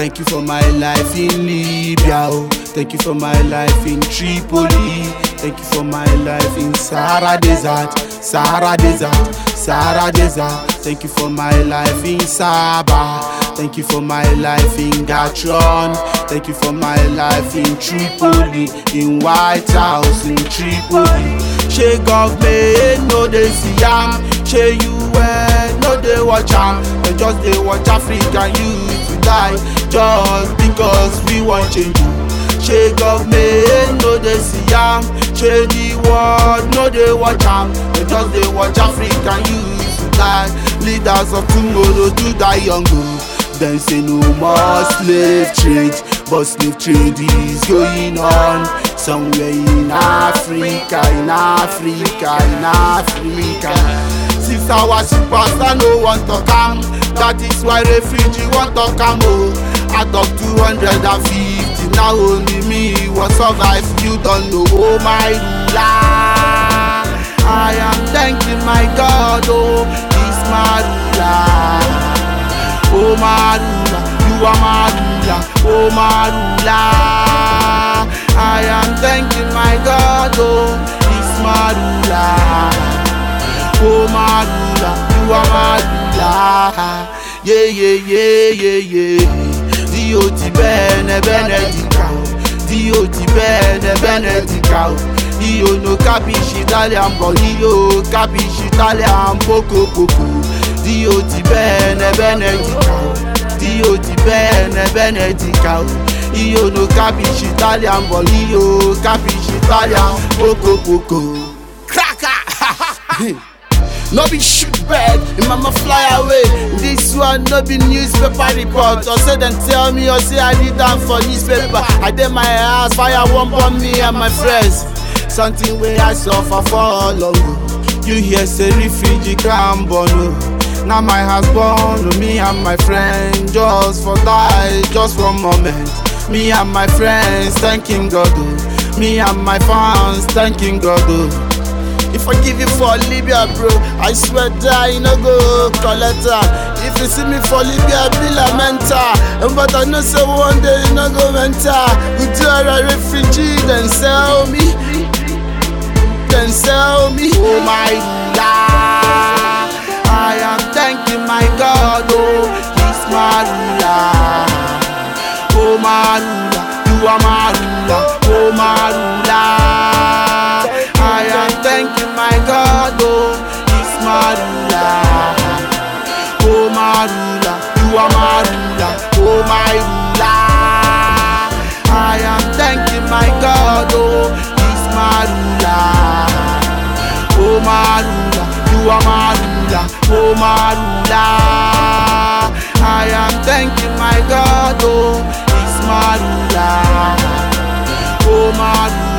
Thank you for my life in Libya. Oh. Thank you for my life in Tripoli. Thank you for my life in Sahara Desert. Sahara Desert. Sahara Desert. Thank you for my life in Sabah. Thank you for my life in Gatron. Thank you for my life in Tripoli. In White House in Tripoli. Shey government no dey see am. Shey UN no dey watch am. Dem just dey watch African youth to die just because we wan change am. Shey government no dey see am. Shey the world no dey watch am. Dem just dey watch African youth to die. Leaders of tomorrow to die young o. Dem say no more slave trade, but slave trade is going on somewhere in Africa, in Africa, in Africa. Since our superstar no wan talk am, that is why refugee wan talk am o. Out of two hundred and fifty, now only me wan survive. You don know, oh my ruler. I am thanking my God, oh, he's my ruler. Oh my ruler, you are my ruler, oh my ruler. I am thanking my God, oh, he's my ruler. Oh my ruler, you are my ruler. Yeah, yeah, yeah, yeah, yeah. Dio ti bene, benedica. Dio ti bene, benedica. Io no capisci Italian, but io capisci Italian poco poco. Dio ti bene, benedica. Dio ti bene, benedica. Io no capisci Italian, but io capisci Italian poco poco. Cracker! no be shoot bird im mama fly away this one no be newspaper report or say dem tell me or say i read am for newspaper i dey my house fire wan burn me and my friends something wey i suffer for long o you hear say refugee camp burn o na my house burn o me and my friends just for die just for moment me and my friends thanking god o me and my fans thanking god o. If I give you for Libya, bro, I swear die, you no go collect her. If you see me for Libya, be lamentar. But I know say one day you no go enter. We do a refugee, then sell me, then sell me. Oh my ruler, I am thanking my God, oh, He's my ruler. Oh my ruler, you are my ruler, oh my ruler. I am thanking my God, oh, He's my ruler. Oh my ruler, you are my ruler, oh my ruler. I am thanking my God, oh, He's my ruler. Oh my ruler, you are my ruler, oh my ruler. I am thanking my God, oh, He's my ruler. Oh my ruler.